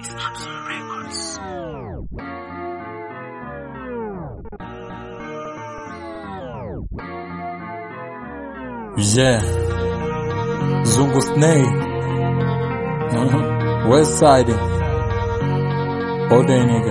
Yeah. Zungu Snake. Mhm. West Side. All day nigga.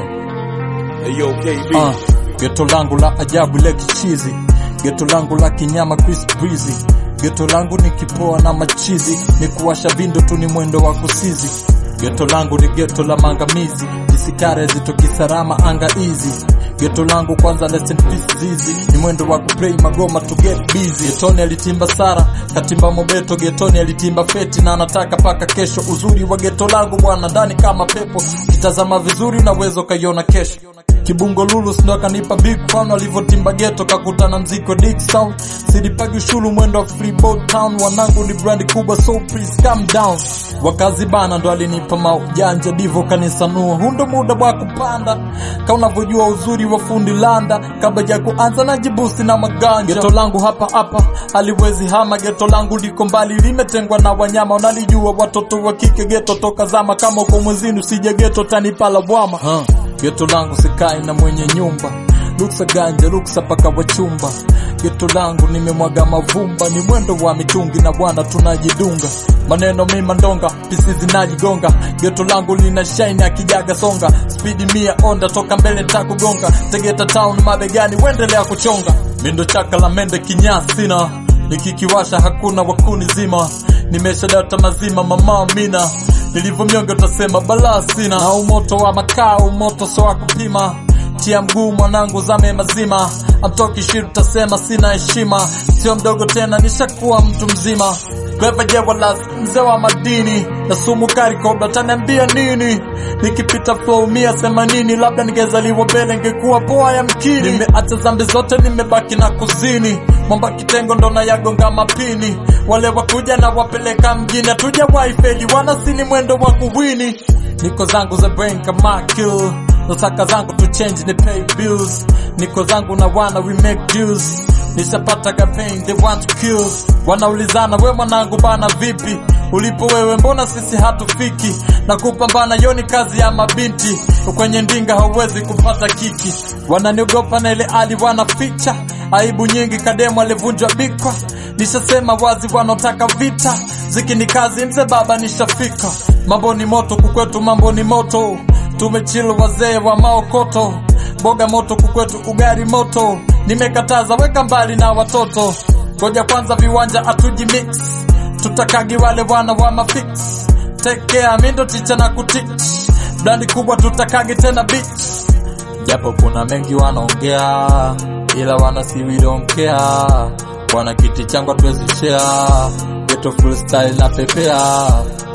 Hey, yo, KB. Uh, geto langu la ajabu le kichizi, geto langu la kinyama Chris Breezy, geto langu ni kipoa na machizi, ni kuwasha vindo tu ni mwendo wa kusizi. Geto langu ni geto la mangamizi, jisikare zitokisarama anga easy. Geto langu kwanza let's in peace zizi, ni mwendo wa kuplay magoma to get busy. Getoni alitimba Sara, katimba Mobeto, getoni alitimba Feti na anataka paka kesho. Uzuri wa geto langu bwana, ndani kama pepo, kitazama vizuri unaweza ukaiona kesho. Kibungo Lulu ndo akanipa big fan alivyotimba geto kakutana mziko Dick Sound silipagi ushuru mwendo wa Freeport Town wanangu ni brand kubwa so please calm down wakazi bana ndo alinipa maujanja divo kanisanua hundo muda wa kupanda ka unavyojua uzuri wa fundi landa kabla ya kuanza na jibusi na maganja geto langu hapa hapa haliwezi hama geto langu liko mbali limetengwa na wanyama unalijua watoto wa kike geto toka zama kama uko mwezini usije geto tanipala bwama huh. Geto langu sikai na mwenye nyumba luksa ganja luksa paka wachumba geto langu nimemwaga mavumba ni mwendo wa mitungi na bwana tunajidunga maneno mima ndonga pisi zinajigonga geto langu lina shine akijaga songa spidi mia onda toka mbele takugonga tegeta town mabegani wendelea kuchonga mindo chaka la mende kinyasina nikikiwasha hakuna wakuni zima nimesha data mazima mama mina nilivyomyonge utasema balaa sina na umoto wa makaa umoto so wa kupima tia mguu mwanangu zame mazima amtoki shiru tasema sina heshima sio mdogo tena nishakuwa mtu mzima Clever Jewalas, mzee wa madini na sumu kari kobra taniambia nini nikipita flow mia themanini labda ningezaliwa mbele ngekuwa poa ya mkini nimeacha zambi zote nimebaki na kuzini mwamba kitengo ndo na yagonga mapini wale wakuja na wapeleka mjini hatuja waifeli wanasini mwendo wa kuwini niko zangu za brain kama kill nasaka zangu to change ni pay bills niko zangu na wana we make deals nishapata campaign they want to kill wanaulizana we mwanangu bana vipi ulipo wewe mbona sisi hatufiki na kupambana yoni kazi ya mabinti kwenye ndinga hauwezi kupata kiki wananiogopa na ile ali wanaficha aibu nyingi kademu alivunjwa bikwa nishasema wazi wanaotaka vita ziki ni kazi mze baba nishafika mambo ni moto kukwetu mambo ni moto tumechill wazee wa maokoto boga moto kukwetu ugari moto nimekataza weka mbali na watoto ngoja kwanza viwanja atuji mix tutakagi wale wana wa mafix take care mindo ticha na kutich blandi kubwa tutakagi tena bitch japo kuna mengi wanaongea ila wana si we don't care wana kiti changu hatuwezi share geto full style na pepea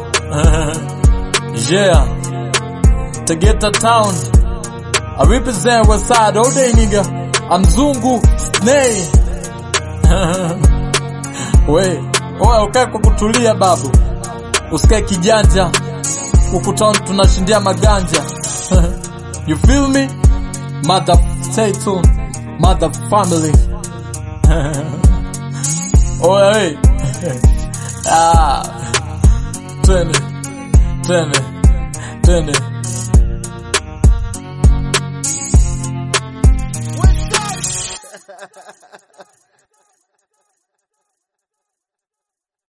yeah Tegeta town I represent west side all day nigga I'm Zungu Snay we oya ukae kwa kutulia babu usikae kijanja huku town tunashindia maganja you feel me mother stay tuned mother family oya hey ah twende twende twende West Side.